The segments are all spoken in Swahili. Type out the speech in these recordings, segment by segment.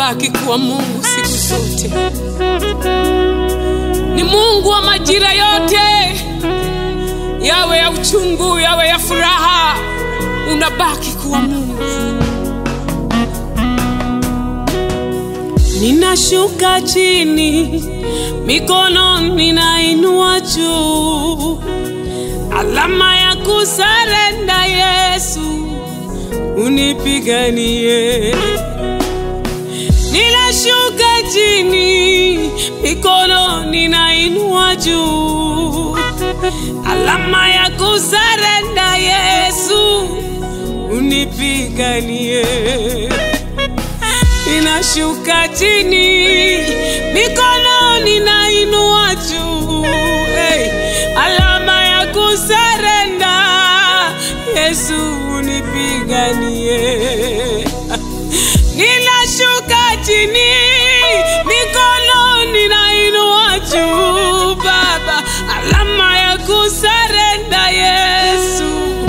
unabaki kuwa Mungu siku zote. Ni Mungu wa majira yote, yawe ya uchungu, yawe ya furaha, unabaki kuwa Mungu. Ninashuka chini, mikono ninainua juu, alama ya kusarenda. Yesu unipiganie. Ninashuka chini, mikono ninainua juu, alama ya kusarenda. Yesu unipiganie ninashuka chini, mikono ninainua juu, hey, alama ya kusarenda. Yesu unipiganie. Ninashuka chini, mikono ninainua juu, Baba, alama ya kusarenda. Yesu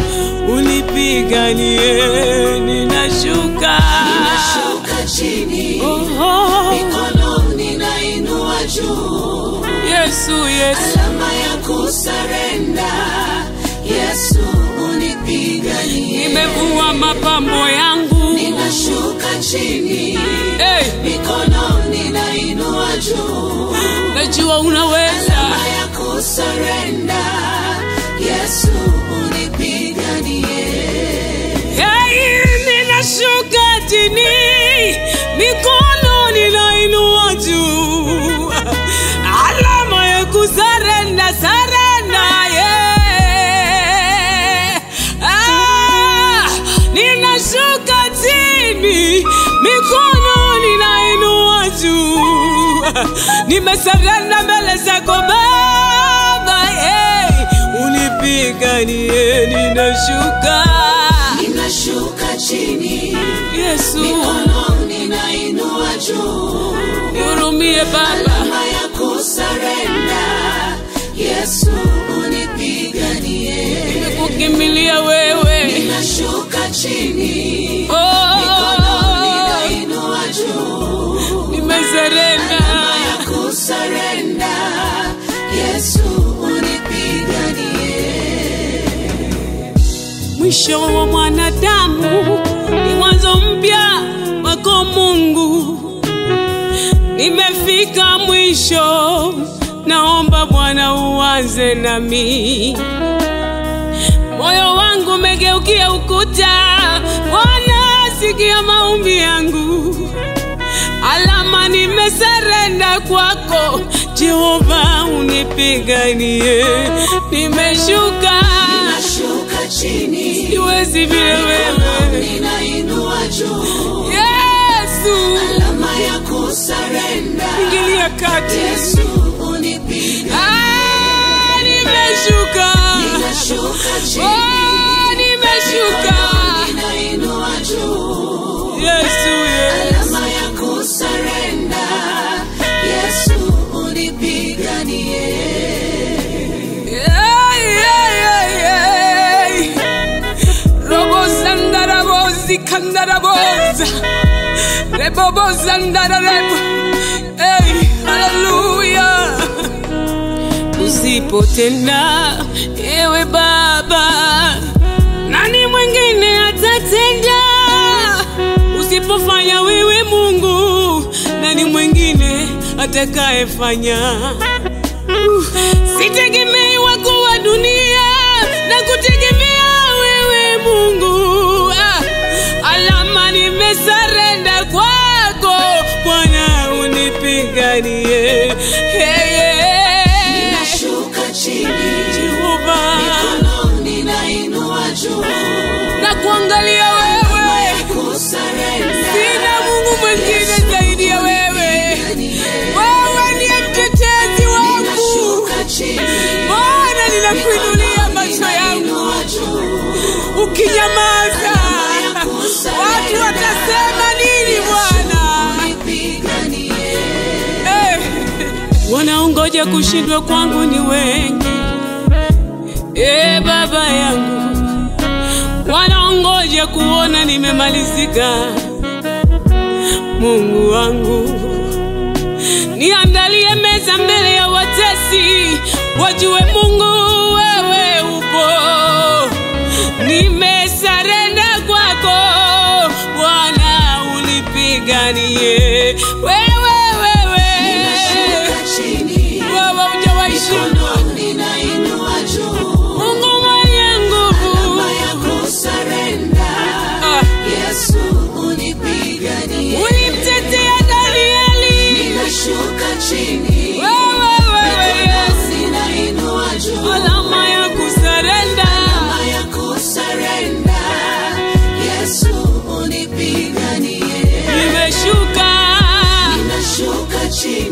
unipiganie. Ninashuka Ninashuka chini, Oh, mikono ninainua juu, Yesu, Yesu, alama ya kusarenda. Yesu unipiganie. nimevua mapambo yangu. Ninashuka chini, Hey, mikono ninainua juu, najua unaweza. alama ya kusarenda. Yesu unipiganie. Hey, ninashuka chini, mikono ninainua juu, alama ya kusarenda, sarenda, yeah. Ah, ninashuka chini, mikono ninainua juu, nimesarenda mbele zako Baba, hey, unipiganie, ninashuka Ninashuka chini, Yesu, mikono ninainua juu, nihurumie Baba, alama ya kusarenda. Yesu unipiganie. kukimbilia wewe. Ninashuka chini, Oh, mikono ninainua juu, nimezarenda. alama ya kusarenda. Yesu unipiganie. Mwisho wa mwanadamu ni mwanzo mpya wako Mungu. Nimefika mwisho, naomba Bwana uanze nami. Moyo wangu umegeukia ukuta, Bwana sikia maombi yangu. Alama nimesarenda kwako, Jehova unipiganie. Nimeshuka, Ninashuka chini, siwezi vile mikono wewe ninainua juu, Yesu, alama ya kusarenda. ingilia kati. Yesu unipiganie. Ah, nimeshuka, Ninashuka chini, oh, nimeshuka. ninainua juu, Yesu, Yesu, alama ya kusarenda. Yesu unipiganie. Ay, ay, ay, ay. Robo zandarabozi kandaraboza rebobo zandararebo hey, haleluya usipotenda ewe baba nani mwingine atatenda usipofanya wewe mungu nani mwingine atakayefanya sitegemei wako wa dunia na kutegemea wewe Mungu. Ah, alama nimesarenda kwako Bwana, unipiganie. Hey, yeah. Ninashuka chini, Jehova, mikono ninainua juu, na kuangalia wewe, kusarenda. sina Mungu mwingine zaidi ya wewe. Wewe ndiye mtetezi wangu Ninashuka chini, Bwana, ninakuinulia macho yangu ninainua juu, ukinyamaza watu watasema nini Bwana? unipiganie. Eh, Wanaongoja kushindwa kwangu ni wengi eh, Baba yangu, wanaongoja kuona nimemalizika. Mungu wangu, niandalie meza mbele ya watesi, wajue Mungu wewe upo. Nimesarenda kwako Bwana, unipiganie wewe, wewe Ninashuka chini, wewe hujawahi shindwa, mikono ninainua juu. Mungu mwenye nguvu. Alama ya kusarenda. Ah, Yesu unipiganie. ulimtetea Danieli, Ninashuka chini, wewe wewe Yesu, ninainua juu. alama ya kusarenda. Alama ya kusarenda. Yesu unipiganie. Nimeshuka Ninashuka chini,